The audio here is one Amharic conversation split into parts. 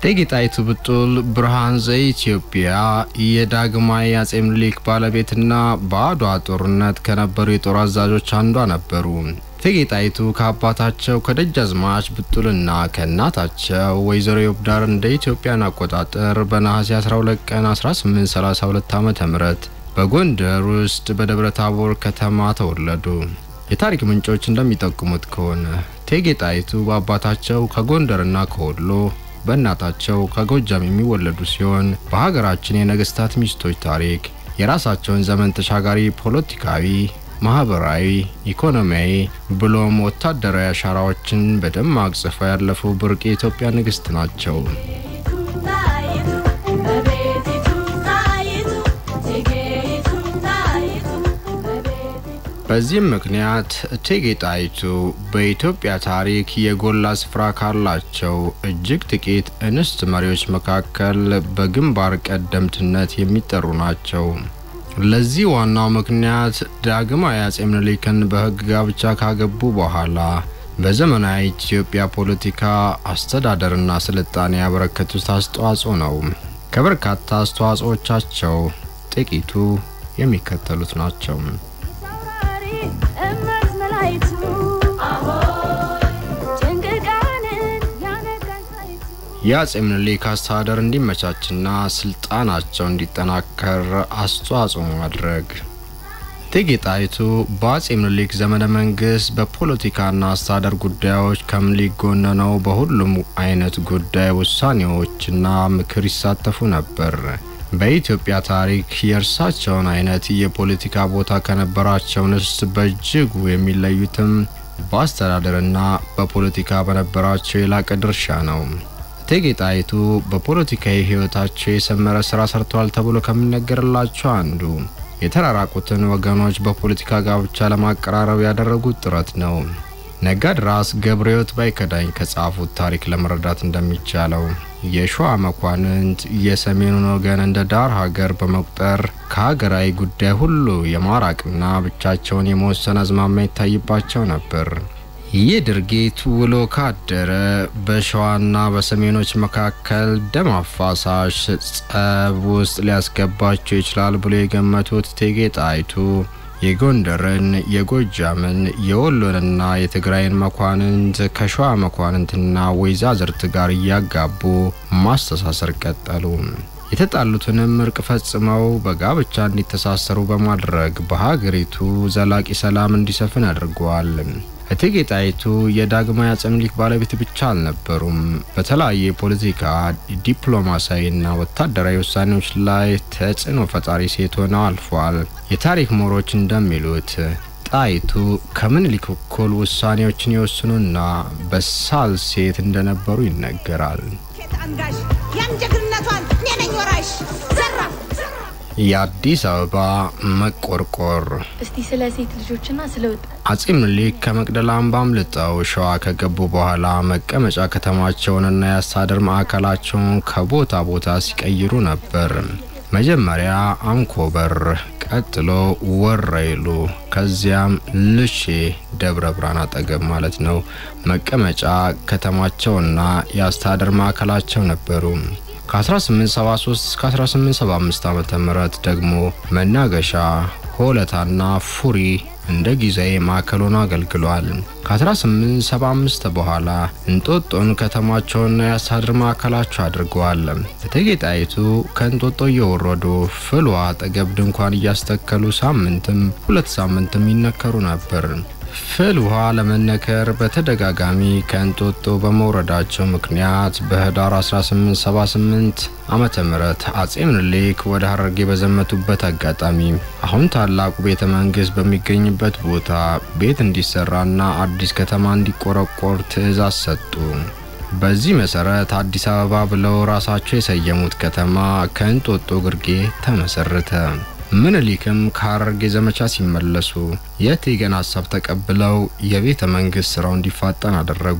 እቴጌ ጣይቱ ብጡል ብርሃን ዘኢትዮጵያ የዳግማዊ አጼ ምኒልክ ባለቤትና በአድዋ ጦርነት ከነበሩ የጦር አዛዦች አንዷ ነበሩ። እቴጌ ጣይቱ ከአባታቸው ከደጃዝማች ብጡልና ከእናታቸው ወይዘሮ የውብዳር እንደ ኢትዮጵያን አቆጣጠር በነሐሴ 12 ቀን 1832 ዓ ም በጎንደር ውስጥ በደብረ ታቦር ከተማ ተወለዱ። የታሪክ ምንጮች እንደሚጠቁሙት ከሆነ እቴጌ ጣይቱ በአባታቸው ከጎንደርና ከወሎ በእናታቸው ከጎጃም የሚወለዱ ሲሆን በሀገራችን የነገስታት ሚስቶች ታሪክ የራሳቸውን ዘመን ተሻጋሪ ፖለቲካዊ፣ ማህበራዊ፣ ኢኮኖሚያዊ ብሎም ወታደራዊ አሻራዎችን በደማቅ ጽፈው ያለፉ ብርቅ የኢትዮጵያ ንግስት ናቸው። በዚህም ምክንያት እቴጌ ጣይቱ በኢትዮጵያ ታሪክ የጎላ ስፍራ ካላቸው እጅግ ጥቂት እንስት መሪዎች መካከል በግንባር ቀደምትነት የሚጠሩ ናቸው። ለዚህ ዋናው ምክንያት ዳግማዊ አጼ ምኒልክን በሕግ ጋብቻ ካገቡ በኋላ በዘመናዊ ኢትዮጵያ ፖለቲካ አስተዳደርና ስልጣኔ ያበረከቱት አስተዋጽኦ ነው። ከበርካታ አስተዋጽኦቻቸው ጥቂቱ የሚከተሉት ናቸው። የአጼ ምኒልክ አስተዳደር እንዲመቻችና ስልጣናቸው እንዲጠናከር አስተዋጽኦ ማድረግ። እቴጌ ጣይቱ በአጼ ምኒልክ ዘመነ መንግስት በፖለቲካና አስተዳደር ጉዳዮች ከምኒልክ ጎን ነው በሁሉም አይነት ጉዳይ ውሳኔዎችና ምክር ይሳተፉ ነበር። በኢትዮጵያ ታሪክ የእርሳቸውን አይነት የፖለቲካ ቦታ ከነበራቸው ንስት በእጅጉ የሚለዩትም በአስተዳደርና በፖለቲካ በነበራቸው የላቀ ድርሻ ነው። እቴጌ ጣይቱ በፖለቲካዊ ሕይወታቸው የሰመረ ስራ ሰርተዋል ተብሎ ከሚነገርላቸው አንዱ የተራራቁትን ወገኖች በፖለቲካ ጋብቻ ለማቀራረብ ያደረጉት ጥረት ነው። ነጋድራስ ገብረሕይወት ባይከዳኝ ከጻፉት ታሪክ ለመረዳት እንደሚቻለው የሸዋ መኳንንት የሰሜኑን ወገን እንደ ዳር ሀገር በመቁጠር ከሀገራዊ ጉዳይ ሁሉ የማራቅና ብቻቸውን የመወሰን አዝማሚያ ይታይባቸው ነበር። ይህ ድርጊት ውሎ ካደረ በሸዋና በሰሜኖች መካከል ደም አፋሳሽ ጸብ ውስጥ ሊያስገባቸው ይችላል ብሎ የገመቱት እቴጌ ጣይቱ የጎንደርን፣ የጎጃምን፣ የወሎንና የትግራይን መኳንንት ከሸዋ መኳንንትና ወይዛዝርት ጋር እያጋቡ ማስተሳሰር ቀጠሉ። የተጣሉትንም እርቅ ፈጽመው በጋብቻ እንዲተሳሰሩ በማድረግ በሀገሪቱ ዘላቂ ሰላም እንዲሰፍን አድርገዋል። እቴጌ ጣይቱ የዳግማዊ አጼ ምኒልክ ባለቤት ብቻ አልነበሩም። በተለያዩ የፖለቲካ ዲፕሎማሲያዊና ወታደራዊ ውሳኔዎች ላይ ተጽዕኖ ፈጣሪ ሴት ሆነው አልፏል። የታሪክ ምሁሮች እንደሚሉት ጣይቱ ከምኒልክ እኩል ውሳኔዎችን የወስኑና በሳል ሴት እንደነበሩ ይነገራል። የአዲስ አበባ መቆርቆር እስቲ ስለ ሴት ልጆችና ስለ ወጣት አጼ ምኒልክ ከመቅደላ አምባ አምልጠው ሸዋ ከገቡ በኋላ መቀመጫ ከተማቸውንና የአስተዳደር ማዕከላቸውን ከቦታ ቦታ ሲቀይሩ ነበር። መጀመሪያ አንኮበር፣ ቀጥሎ ወረይሉ፣ ከዚያም ልሼ ደብረ ብርሃን አጠገብ ማለት ነው መቀመጫ ከተማቸውና የአስተዳደር ማዕከላቸው ነበሩ። ከ1873 እስከ 1875 ዓ ም ደግሞ መናገሻ ሆለታና ፉሪ እንደ ጊዜያዊ ማዕከል ሆኖ አገልግሏል። ከ1875 በኋላ እንጦጦን ከተማቸውና የአስተዳደር ማዕከላቸው አድርገዋል። እቴጌ ጣይቱ ከእንጦጦ እየወረዱ ፍልውሃ አጠገብ ድንኳን እያስተከሉ ሳምንትም ሁለት ሳምንትም ይነከሩ ነበር። ፍል ውሃ ለመነከር በተደጋጋሚ ከእንጦጦ በመውረዳቸው ምክንያት በህዳር 1878 ዓመተ ምህረት አጼ ምኒልክ ወደ ሀረርጌ በዘመቱበት አጋጣሚ አሁን ታላቁ ቤተ መንግስት በሚገኝበት ቦታ ቤት እንዲሰራና አዲስ ከተማ እንዲቆረቆር ትዕዛዝ ሰጡ። በዚህ መሰረት አዲስ አበባ ብለው ራሳቸው የሰየሙት ከተማ ከእንጦጦ ግርጌ ተመሰረተ። ምኒልክም ከሀረርጌ ዘመቻ ሲመለሱ የእቴጌን ሀሳብ ተቀብለው የቤተ መንግስት ስራው እንዲፋጠን አደረጉ።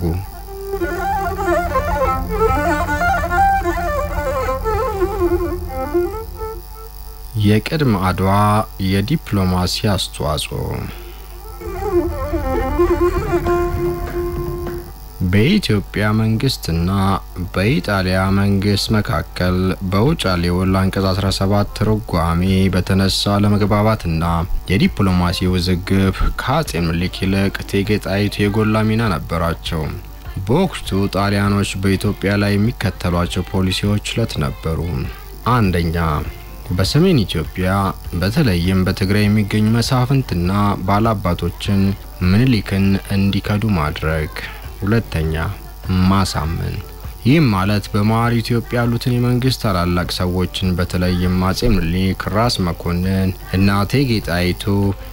የቅድመ አድዋ የዲፕሎማሲ አስተዋጽኦ በኢትዮጵያ መንግስትና በኢጣሊያ መንግስት መካከል በውጫሌ ውል አንቀጽ 17 ትርጓሜ በተነሳ ለመግባባትና የዲፕሎማሲ ውዝግብ ከአጼ ምኒልክ ይልቅ እቴጌ ጣይቱ የጎላ ሚና ነበራቸው። በወቅቱ ጣሊያኖች በኢትዮጵያ ላይ የሚከተሏቸው ፖሊሲዎች ሁለት ነበሩ። አንደኛ በሰሜን ኢትዮጵያ በተለይም በትግራይ የሚገኙ መሳፍንትና ባላባቶችን ምኒልክን እንዲከዱ ማድረግ። ሁለተኛ ማሳመን። ይህም ማለት በመሀል ኢትዮጵያ ያሉትን የመንግስት ታላላቅ ሰዎችን በተለይም አጼ ምኒልክ፣ ራስ መኮንን እና እቴጌ ጣይቱ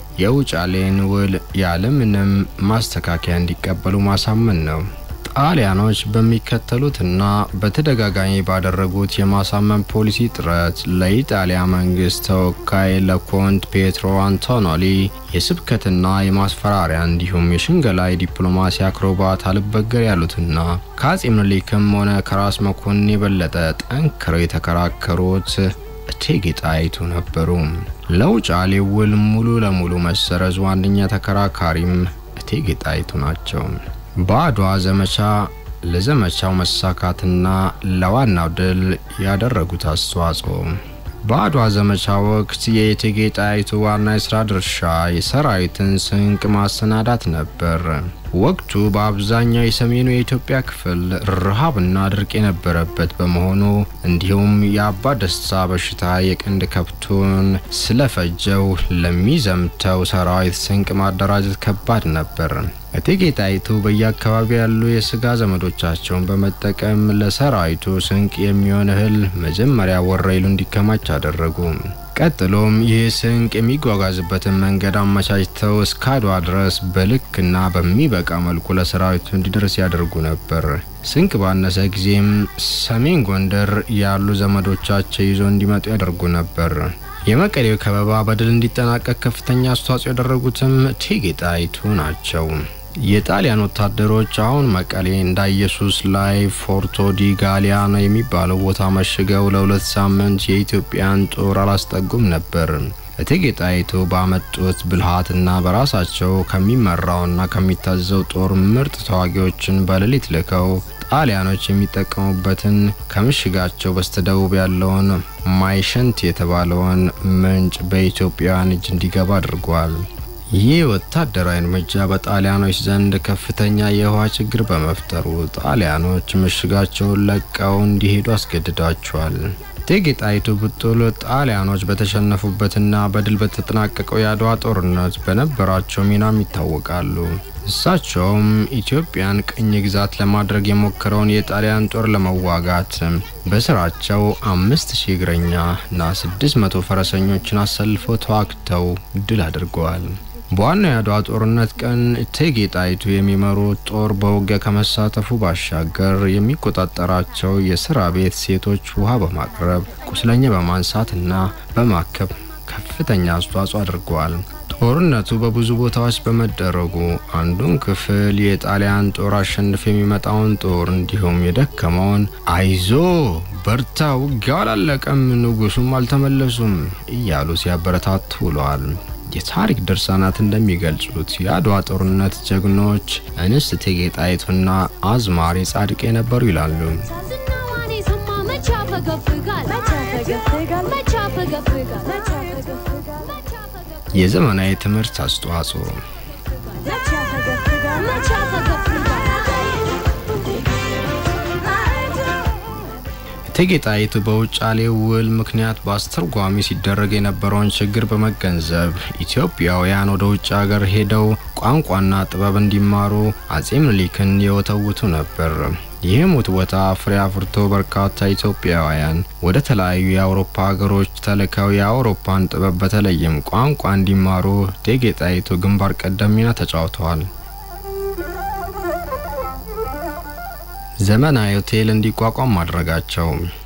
የውጫሌን ውል ያለምንም ማስተካከያ እንዲቀበሉ ማሳመን ነው። ጣሊያኖች በሚከተሉትና በተደጋጋሚ ባደረጉት የማሳመን ፖሊሲ ጥረት ለኢጣሊያ መንግስት ተወካይ ለኮንት ፔትሮ አንቶኖሊ የስብከትና የማስፈራሪያ እንዲሁም የሽንገላ የዲፕሎማሲ አክሮባት አልበገር ያሉትና ከአጼ ምኒልክም ሆነ ከራስ መኮንን የበለጠ ጠንክረው የተከራከሩት እቴጌ ጣይቱ ነበሩ። ለውጫሌ ውል ሙሉ ለሙሉ መሰረዝ ዋነኛ ተከራካሪም እቴጌ ጣይቱ ናቸው። በአድዋ ዘመቻ ለዘመቻው መሳካትና ለዋናው ድል ያደረጉት አስተዋጽኦ በአድዋ ዘመቻ ወቅት የእቴጌ ጣይቱ ዋና የስራ ድርሻ የሰራዊትን ስንቅ ማሰናዳት ነበር። ወቅቱ በአብዛኛው የሰሜኑ የኢትዮጵያ ክፍል ረሃብና ድርቅ የነበረበት በመሆኑ እንዲሁም የአባ ደስታ በሽታ የቀንድ ከብቱን ስለፈጀው ለሚዘምተው ሰራዊት ስንቅ ማደራጀት ከባድ ነበር። እቴጌ ጣይቱ በየአካባቢው ያሉ የስጋ ዘመዶቻቸውን በመጠቀም ለሰራዊቱ ስንቅ የሚሆን እህል መጀመሪያ ወረይሉ እንዲከማች አደረጉ። ቀጥሎም ይህ ስንቅ የሚጓጓዝበትን መንገድ አመቻችተው እስከ አድዋ ድረስ በልክና በሚበቃ መልኩ ለሰራዊቱ እንዲደርስ ያደርጉ ነበር። ስንቅ ባነሰ ጊዜም ሰሜን ጎንደር ያሉ ዘመዶቻቸው ይዞ እንዲመጡ ያደርጉ ነበር። የመቀሌው ከበባ በድል እንዲጠናቀቅ ከፍተኛ አስተዋጽኦ ያደረጉትም እቴጌ ጣይቱ ናቸው። የጣሊያን ወታደሮች አሁን መቀሌ እንዳ ኢየሱስ ላይ ፎርቶ ዲ ጋሊያኖ የሚባለው ቦታ መሽገው ለሁለት ሳምንት የኢትዮጵያን ጦር አላስጠጉም ነበር። እቴጌ ጣይቱ ባመጡት ብልሃትና በራሳቸው ከሚመራውና ከሚታዘው ጦር ምርጥ ተዋጊዎችን በሌሊት ልከው ጣሊያኖች የሚጠቀሙበትን ከምሽጋቸው በስተደቡብ ያለውን ማይሸንት የተባለውን ምንጭ በኢትዮጵያውያን እጅ እንዲገባ አድርጓል። ይህ ወታደራዊ እርምጃ በጣሊያኖች ዘንድ ከፍተኛ የውሃ ችግር በመፍጠሩ ጣሊያኖች ምሽጋቸውን ለቀው እንዲሄዱ አስገድዷቸዋል። እቴጌ ጣይቱ ብጡል ጣሊያኖች በተሸነፉበትና በድል በተጠናቀቀው የአድዋ ጦርነት በነበራቸው ሚናም ይታወቃሉ። እሳቸውም ኢትዮጵያን ቅኝ ግዛት ለማድረግ የሞከረውን የጣሊያን ጦር ለመዋጋት በስራቸው አምስት ሺህ እግረኛ እና ስድስት መቶ ፈረሰኞችን አሰልፈው ተዋግተው ድል አድርገዋል። በዋናው የአድዋ ጦርነት ቀን እቴጌ ጣይቱ የሚመሩት ጦር በውጊያ ከመሳተፉ ባሻገር የሚቆጣጠራቸው የስራ ቤት ሴቶች ውሃ በማቅረብ ቁስለኛ በማንሳትና በማከብ ከፍተኛ አስተዋጽኦ አድርገዋል። ጦርነቱ በብዙ ቦታዎች በመደረጉ አንዱን ክፍል የጣሊያን ጦር አሸንፎ የሚመጣውን ጦር እንዲሁም የደከመውን አይዞ በርታ፣ ውጊያው አላለቀም፣ ንጉሱም አልተመለሱም እያሉ ሲያበረታቱ ውለዋል። የታሪክ ድርሳናት እንደሚገልጹት የአድዋ ጦርነት ጀግኖች እንስት እቴጌ ጣይቱና አዝማሪ ጻድቄ ነበሩ ይላሉ። የዘመናዊ ትምህርት አስተዋጽኦ እቴጌ ጣይቱ በውጫሌ ውል ምክንያት በአስተርጓሚ ሲደረግ የነበረውን ችግር በመገንዘብ ኢትዮጵያውያን ወደ ውጭ ሀገር ሄደው ቋንቋና ጥበብ እንዲማሩ አጼ ምኒልክን የወተውቱ ነበር። ይህም ውትወታ ፍሬ አፍርቶ በርካታ ኢትዮጵያውያን ወደ ተለያዩ የአውሮፓ ሀገሮች ተልከው የአውሮፓን ጥበብ በተለይም ቋንቋ እንዲማሩ እቴጌ ጣይቱ ግንባር ቀደም ሚና ተጫውተዋል። ዘመናዊ ሆቴል እንዲቋቋም ማድረጋቸው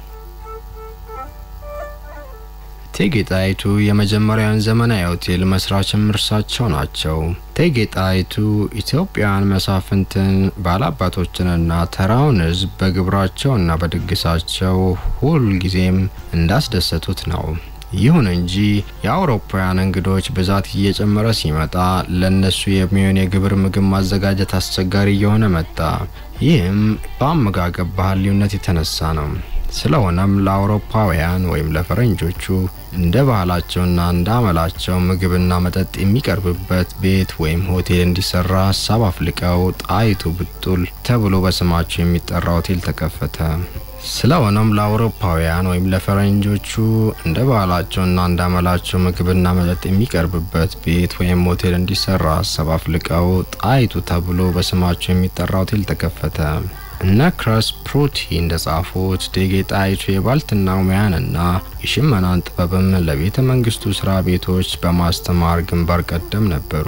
እቴጌ ጣይቱ የመጀመሪያውን ዘመናዊ ሆቴል መስራችም እርሳቸው ናቸው። እቴጌ ጣይቱ ኢትዮጵያውያን መሳፍንትን፣ ባላባቶችንና ተራውን ሕዝብ በግብራቸውና በድግሳቸው ሁልጊዜም እንዳስደሰቱት ነው ይሁን እንጂ የአውሮፓውያን እንግዶች ብዛት እየጨመረ ሲመጣ ለነሱ የሚሆን የግብር ምግብ ማዘጋጀት አስቸጋሪ እየሆነ መጣ። ይህም በአመጋገብ ባህል ልዩነት የተነሳ ነው። ስለሆነም ለአውሮፓውያን ወይም ለፈረንጆቹ እንደ ባህላቸውና እንደ አመላቸው ምግብና መጠጥ የሚቀርብበት ቤት ወይም ሆቴል እንዲሰራ ሀሳብ አፍልቀው ጣይቱ ብጡል ተብሎ በስማቸው የሚጠራ ሆቴል ተከፈተ። ስለሆነም ለአውሮፓውያን ወይም ለፈረንጆቹ እንደ ባህላቸውና እንደ አመላቸው ምግብና መጠጥ የሚቀርብበት ቤት ወይም ሆቴል እንዲሰራ ሀሳብ አፍልቀው ጣይቱ ተብሎ በስማቸው የሚጠራ ሆቴል ተከፈተ። እነ ክረስ ፕሩቲ እንደጻፉት እቴጌ ጣይቱ የባልትና ሙያንና የሽመናን ጥበብም ለቤተ መንግስቱ ስራ ቤቶች በማስተማር ግንባር ቀደም ነበሩ።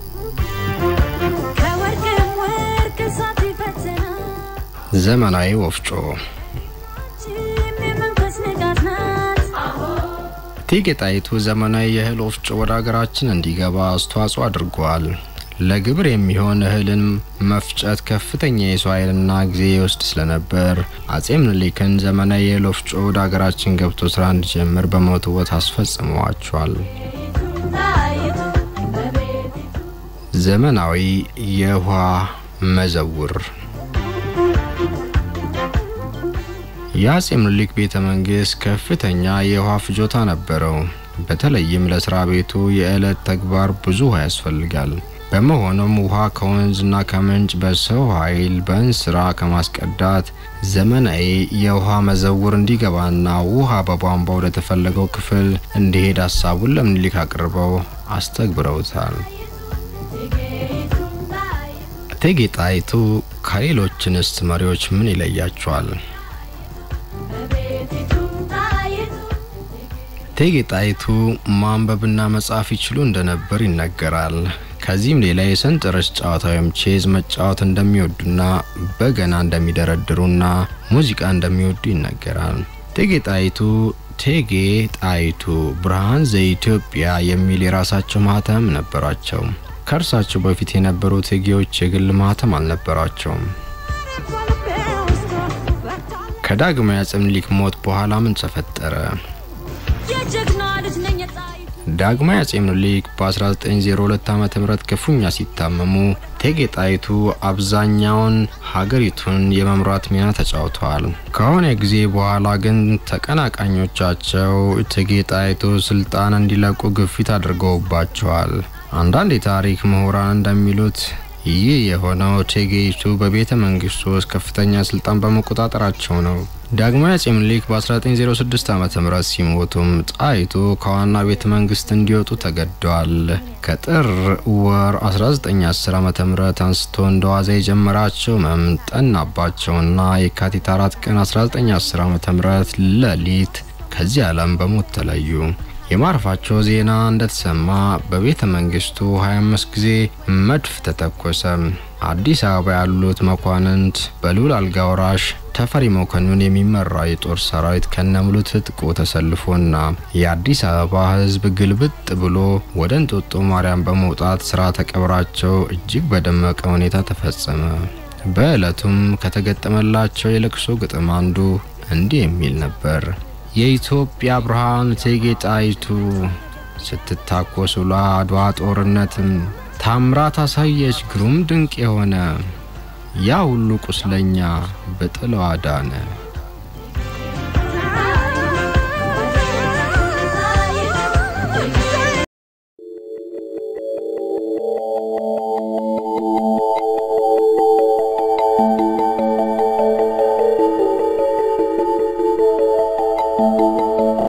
ከወርቅም ወርቅ እሳት ይፈትናል። ዘመናዊ ወፍጮ ይህም የመንፈስ ንጋት ናት። እቴጌ ጣይቱ ዘመናዊ የእህል ወፍጮ ወደ ሀገራችን እንዲገባ አስተዋጽኦ አድርጓል። ለግብር የሚሆን እህልን መፍጨት ከፍተኛ የሰው ኃይልና ጊዜ ይወስድ ስለነበር አጼ ምኒልክን ዘመናዊ የእህል ወፍጮ ወደ ሀገራችን ገብቶ ስራ እንዲጀምር በመወትወት አስፈጽመዋቸዋል። ጣይቱ በቤቲቱ ዘመናዊ የውሃ መዘውር የአጼ ምኒልክ ቤተ መንግስት ከፍተኛ የውሃ ፍጆታ ነበረው። በተለይም ለስራ ቤቱ የዕለት ተግባር ብዙ ውሃ ያስፈልጋል። በመሆኑም ውሃ ከወንዝና ከምንጭ በሰው ኃይል በእንስራ ከማስቀዳት ዘመናዊ የውሃ መዘውር እንዲገባና ውሃ በቧንቧ ወደ ተፈለገው ክፍል እንዲሄድ ሀሳቡን ለምኒልክ አቅርበው አስተግብረውታል። እቴጌይቱ ጣይቱ እቴጌ ጣይቱ ከሌሎች እንስት መሪዎች ምን ይለያቸዋል? በቤቲቱ ጣይቱ እቴጌ ጣይቱ ማንበብና መጻፍ ይችሉ እንደነበር ይነገራል። ከዚህም ሌላ የሰንጠረዥ ጨዋታ ወይም ቼዝ መጫወት እንደሚወዱና በገና እንደሚደረድሩና ሙዚቃ እንደሚወዱ ይነገራል። እቴጌ ጣይቱ እቴጌ ጣይቱ ብርሃን ዘኢትዮጵያ የሚል የራሳቸው ማህተም ነበራቸው። ከእርሳቸው በፊት የነበሩ እቴጌዎች የግል ማህተም አልነበራቸውም። በልቤ ውስጥ በርታለች። ከዳግማዊ አፄ ምኒልክ ሞት በኋላ ምን ተፈጠረ? የጀግና ልጅ ነኝ ጣይቱ ዳግማዊ አፄ ምኒልክ በ1902 ዓ ም ክፉኛ ሲታመሙ እቴጌ ጣይቱ አብዛኛውን ሀገሪቱን የመምራት ሚና ተጫውተዋል። ከሆነ ጊዜ በኋላ ግን ተቀናቃኞቻቸው እቴጌ ጣይቱ ስልጣን እንዲለቁ ግፊት አድርገውባቸዋል። አንዳንድ የታሪክ ምሁራን እንደሚሉት ይህ የሆነው እቴጌይቱ በቤተ መንግስቱ ውስጥ ከፍተኛ ስልጣን በመቆጣጠራቸው ነው። ዳግማዊ አፄ ምኒልክ በ1906 ዓ ም ሲሞቱም ጣይቱ ከዋና ቤተ መንግስት እንዲወጡ ተገደዋል። ከጥር ወር 1910 ዓ ም አንስቶ እንደ ዋዛ የጀመራቸው ህመም ጠናባቸውና የካቲት 4 ቀን 1910 ዓ ም ሌሊት ከዚህ ዓለም በሞት ተለዩ። የማረፋቸው ዜና እንደተሰማ በቤተ መንግስቱ 25 ጊዜ መድፍ ተተኮሰ። አዲስ አበባ ያሉት መኳንንት በልዑል አልጋ ወራሽ ተፈሪ መኮንን የሚመራ የጦር ሰራዊት ከነሙሉ ትጥቁ ተሰልፎና የአዲስ አበባ ህዝብ ግልብጥ ብሎ ወደ እንጦጦ ማርያም በመውጣት ስርዓተ ቀብራቸው እጅግ በደመቀ ሁኔታ ተፈጸመ። በዕለቱም ከተገጠመላቸው የለቅሶ ግጥም አንዱ እንዲህ የሚል ነበር። የኢትዮጵያ ብርሃን እቴጌ ጣይቱ ስትታኮስ ውላ አድዋ ጦርነትም ታምራት አሳየች ግሩም ድንቅ የሆነ ያ ሁሉ ቁስለኛ በጥለዋ ዳነ።